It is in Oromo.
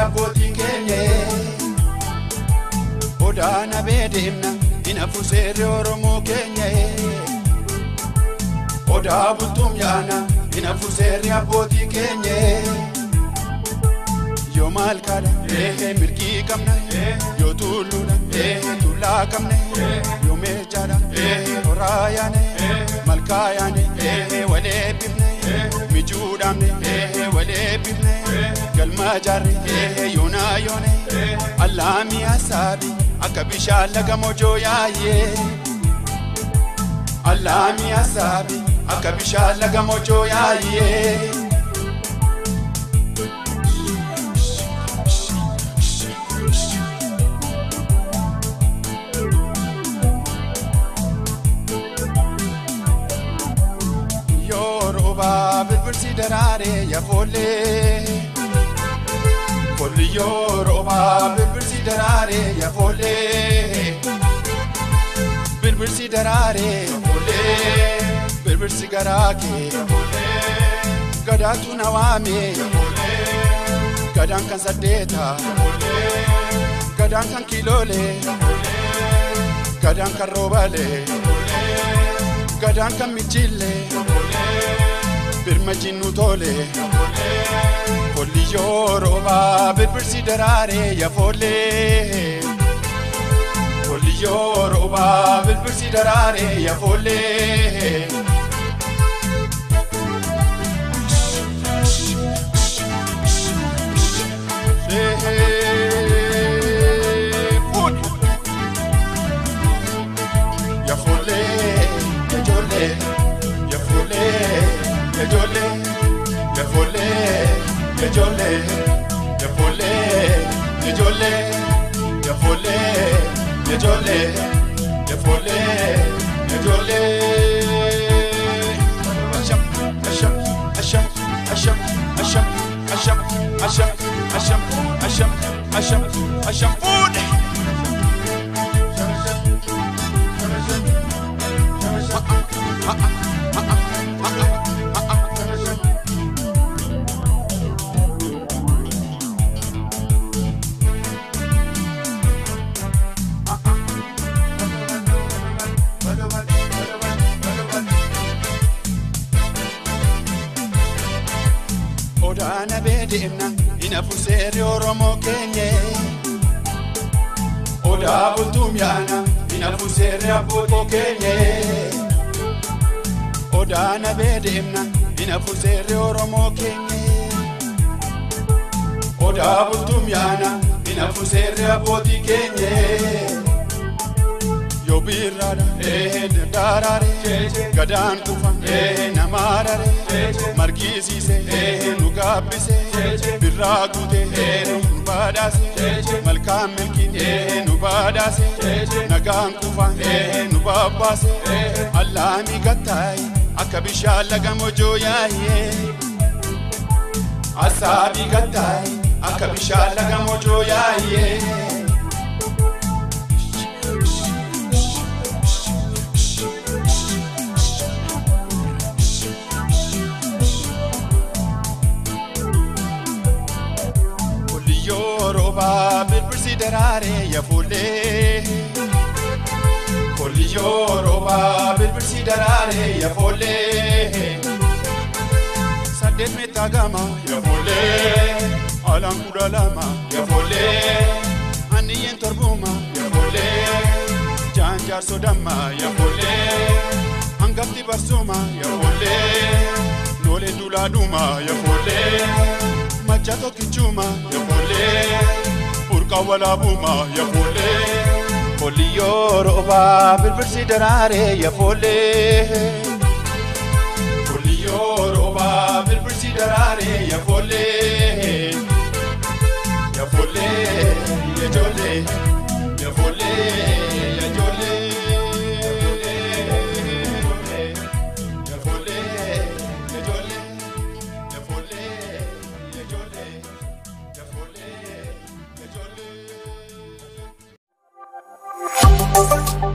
abbootii keenya. Odaa nabee deemna hin hafu seerri Oromoo keenya. Odaa bultuun yaana hin hafu seerri abbootii keenya. Yoo maal kaadha mirgii qabna yoo tulluudha tullaa qabna yoo meechaadha horaa yaane malkaa yaane walee bifne mijuudhaamne walee bifne galma jaarre yoonaa yoone allaamii hasaabi akka bishaan laga mojoo yaayee allaamii hasaabi akka bishaan laga mojoo yaayee. Yoruba birbirsi daraare yaafoolee. Kolli Yoruba birbirsi daraare yaafoolee. Birbirsi daraare yaafoolee. Birbirsi garaa kee yaafoolee. Gadaatu na waame yaafoolee. Gadaan kan saddeeta yaafoolee. Gadaan kan kiloolee yaafoolee. Gadaan kan roobalee yaafoolee. Gadaan kan michillee. birma jinnu tole kolli yooroba birbirsi daraare yafoolle kolli yooroba birbirsi daraare yafoolle. Yafoolle, ijoollee, yafoolle. Yajole, yafole, yajole, yafole, yajole, yafole, yajole, yafole, yajole. Asham, asham, asham, asham, asham, asham, asham, asham, asham, asham, asham, food. Odaana beedeemna hin hafu seerri Oromoo keenya. Odaa bultuun yaana hin hafu seerri abbootii keenya. Odaana beedeemna hin hafu seerri Oromoo keenya. Odaa bultuun yaana hin hafu seerri abbootii keenya. Yoo birraadha daraare gadaan kufa namaarare margisiise nu gaabbise birraa guute nu badhaase malkaan milkiin nu badhaase nagaan kufa nu babbaase allaamii gattaayi akka bishaan laga mojoo yaayee asaabii gattaayi akka bishaan laga mojoo yaayee. Yoruba birbirsi daraare yaafoolee. Kolli Yoruba birbirsi daraare yaafoolee. Saddeet meetaa gama yaafoolee. Alaan kudha lama yaafoolee. Anniyyeen torbuma yaafoolee. Jaan jaarsoo damma yaafoolee. Hangafti barsuma yaafoolee. Noolee duulaadhuma yaafoolee. Machato kichuma yafole Burka wala buma yafole Koli Yoruba birbirsi daraare yafole Koli Yoruba birbirsi daraare yafole Yafole yajole Yafole yajole Yafole yajole Yafole yajole Yafole yajole